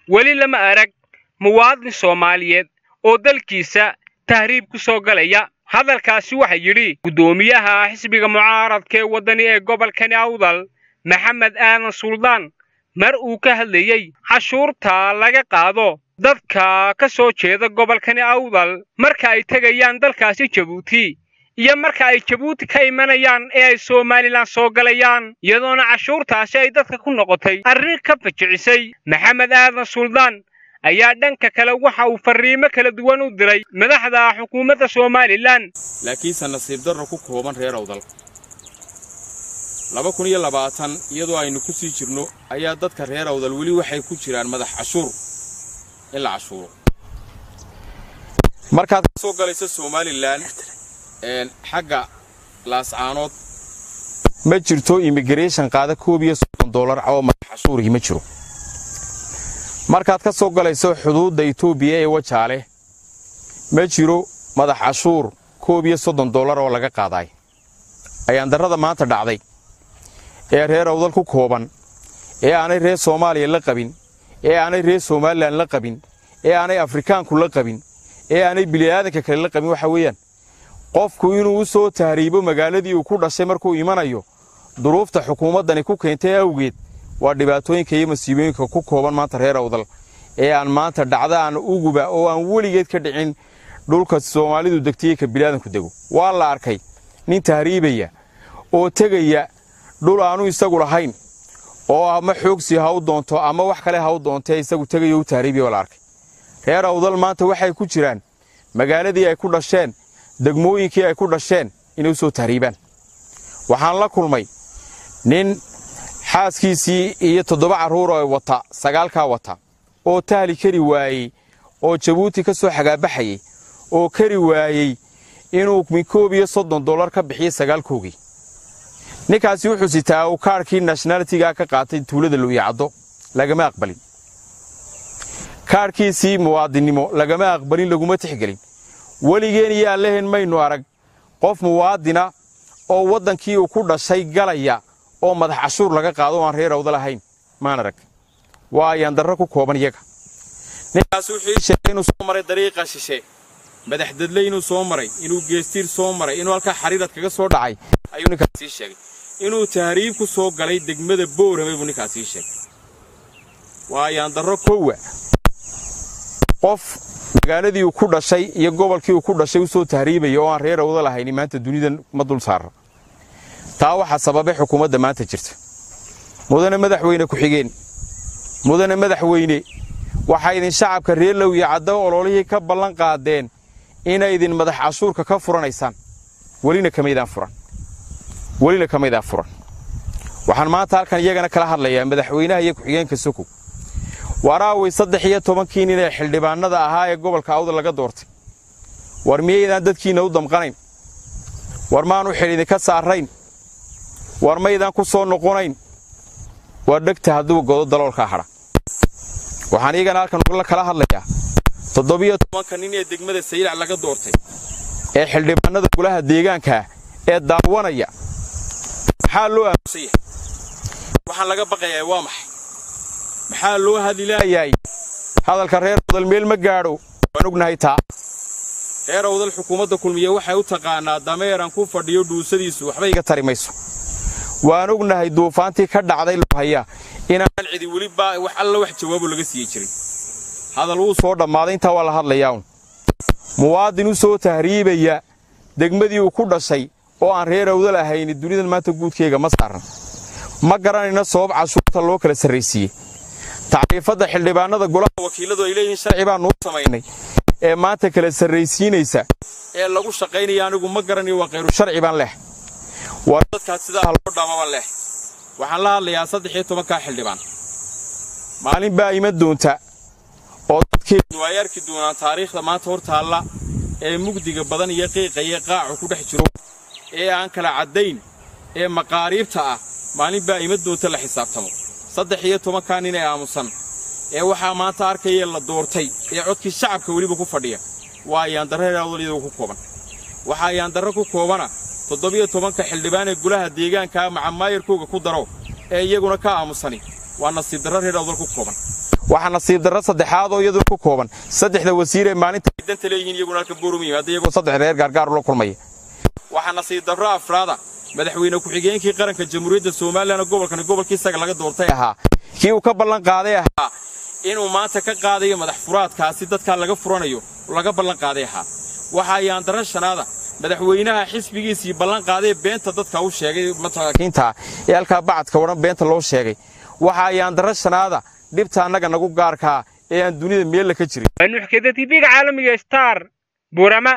weli lama arag muwaadin soomaaliyeed oo dalkiisa tahriib ku soo galaya hadalkaasi waxa yidhi guddoomiyaha xisbiga mucaaradka ee waddani ee gobolkani awdal maxamed aadan suldaan mar uu ka hadlayey cashuurta laga qaado dadka ka soo jeeda gobolkani awdal marka ay tegayaan dalkaasi jabuuti iyo marka ay jabuuti ka imanayaan ee ay somalilan soo galayaan iyadoona cashuurtaasi ay dadka ku noqotay arrin ka fajicisay maxamed aadan suldaan ayaa dhanka kale waxa uu farriimo kala duwan u diray madaxda xukuumadda somalilan laakiinse nasiib darro ku kooban reer awdal laba kun iyo labaatan iyadoo aynu ku sii jirno ayaa dadka reer awdal weli waxay ku jiraan madax cashuur in la cashuuro markaad ka soo galayso somalilan xagga laascaanood ma jirto immigration qaada koob iyo soddon dollar oo madax cashuurihii ma jiro markaad ka soo galayso xuduudda etoobiya ee wajaale ma jiro madax cashuur koob iyo soddon dollar oo laga qaadaay ayaan darrada maanta dhacday ee reer awdal ku kooban ee aanay reer soomaaliya la qabin ee aanay reer somalilan la qabin ee aanay afrikaanku la qabin ee aanay bili'aadanka kale la qabin waxa weeyaan qofku inuu u soo tahriibo magaaladii uu ku dhashay markuu imanayo duruufta xukuumaddani ku keentay awgeed waa dhibaatooyinka iyo masiibooyinka ku kooban maanta reer awdal ee aan maanta dhacda aan uguba oo aan weligeed ka dhicin dhulka soomaalidu degtaiyo ka bilaadanku dego waa la arkay nin tahriibaya oo tegaya dhul aanu isagu lahayn oo ama xoogsi ha u doonto ama wax kale ha u doontee isagu tegayo u tahriibaya waa la arkay reer awdal maanta waxay ku jiraan magaaladii ay ku dhasheen degmooyinkii ay ku dhasheen inay u soo tahriibaan waxaan la kulmay nin xaaskiisii iyo toddoba carruur oo wata sagaalkaa wata oo tahli kari waayey oo jabuuti ka soo xagaabaxayey oo kari waayey inuu koob iyo soddon dollar ka bixiyo sagaalkoogii ninkaasi wuxuu sitaa uu kaadhkii nationalitiga ka qaatay tuulada lu'iyacaddo lagama aqbalin kaadhkiisii muwaadinnimo lagama aqbalin laguma tixgelin weligeen iyo allehen maynu arag qof muwaadina oo waddankii uu ku dhashay galaya oo madax cashuur laga qaado o aan reer awdal ahayn maan arag waa ayaan darro ku kooban iyaga ninkaas wuxuu ii sheegay inuu soo maray dariiqa shishe madaxdadle inuu soo maray inuu geestiir soo maray inuu halkaa xariirad kaga soo dhacay ayuu ninkaas ii sheegay inuu tahriib ku soo galay degmada boorame buu ninkaas ii sheegay waa ayaan darro kowa qof magaaladii uu ku dhashay iyo gobolkii uu ku dhashay u soo tahriibaya oo aan reer awdal ahayni maanta dunidan ma dul saara taa waxaa sababay xukuumadda maanta jirta mudane madaxweyne ku-xigeen mudane madaxweyne waxaa idin shacabka reer lowiya caddo ololihii ka ballan qaadeen inay idin madax cashuurka ka furanaysaan welina kamaydaan furan welina kamaydaan furan waxaan maanta halkan iyagana kala hadlayaa madaxweynaha iyo ku-xigeenka sokow waraaway saddex iyo tobankii nin ee xildhibaannada ahaa ee gobolka awdal laga doortay war miyaydaan dadkiinna u damqanayn war maanu xil idinka saarrayn war maydaan ku soo noqonayn waa dhegta hadduu godo daloolkaa hadha waxaan iyagana halkan kala hadlayaa toddobiyo tobanka nin ee degmada saylac laga doortay ee xildhibaannada golaha deegaankaa ee daawanaya maxaa loo aamusan yahay waxaan laga baqayaa waa maxay maxaa loo hadilaayaay hadalka reer awdal meel ma gaadho waan ognahay taa reer awdal xukuumadda kulmiye waxay u taqaannaa dameeran ku fadhiyo dhuusadiisu waxba iga tari mayso waan ognahay duufaantii ka dhacday lohaya inaan cidi weli wax alla wax jawaabo laga siiye jirin hadal wuu soo dhammaaday intaa waa la hadlayaaun muwaadin u soo tahriibaya degmadii uu ku dhashay oo aan reer awdal ahayni dunidan maanta guudkayga ma saaran ma garanayna sabab cashuurta loo kala sarraysiiyey tacriifadda xildhibaannada golaha wakiilladu ay leeyihiin sharci baan nuu samaynay ee maanta kala sarraysiinaysa ee lagu shaqaynaya anigu ma garanayo waa khayru sharci baan leh war dadkaas sidaa ha loo dhaamabaan leh waxaan la hadlayaa saddex iyo tobankaa xildhibaan maalin baa iman doonta oo dadkeennu ay arki doonaan taariikhda maanta hor taalla ee mugdiga badan iyo qiiqayo qaacu ku dhex jiro ee aan kala caddayn ee maqaariibta ah maalin baa iman doonta la xisaabtamo saddex iyo tobankaa nin ee aamusan ee waxaa maanta arkaya la doortay ee codkii shacabka weliba ku fadhiya waa ayaandarro reer awdal iyadoo ku kooban waxaa ayaandarro ku koobana toddobiyo tobanka xildhibaan ee golaha deegaankaa macamaayarkooga ku daro ee iyaguna ka aamusani waa nasiib darro reer awdal ku kooban waxaa nasiib darro saddexaad oo iyaduna ku kooban saddexda wasiir ee maalinta ay danta leeyihiin iyaguna halka boorum yimaada iyagoo saddex reer gaargaar ula kulmaya waxaa nasiib darro afraada madaxweyne ku-xigeenkii qaranka jamhuuriyadda somalilan gobolkani gobolkii isaga laga doortay ahaa kii uu ka ballan qaaday ahaa inuu maanta ka qaadayo madax furaadkaasi dadkaa laga furanayo laga ballan qaaday ahaa waxaa yaandaran shanaada madaxweynaha xisbigiisii ballan qaadee beenta dadka u sheegay masaakiinta ee halkaa bacadka wadhan beenta loo sheegay waxaa yaandaran shanaada dhibta annaga nagu gaarkaa ee aan dunida meella ka jirin nuuxkeda tv-ga caalamiga star burama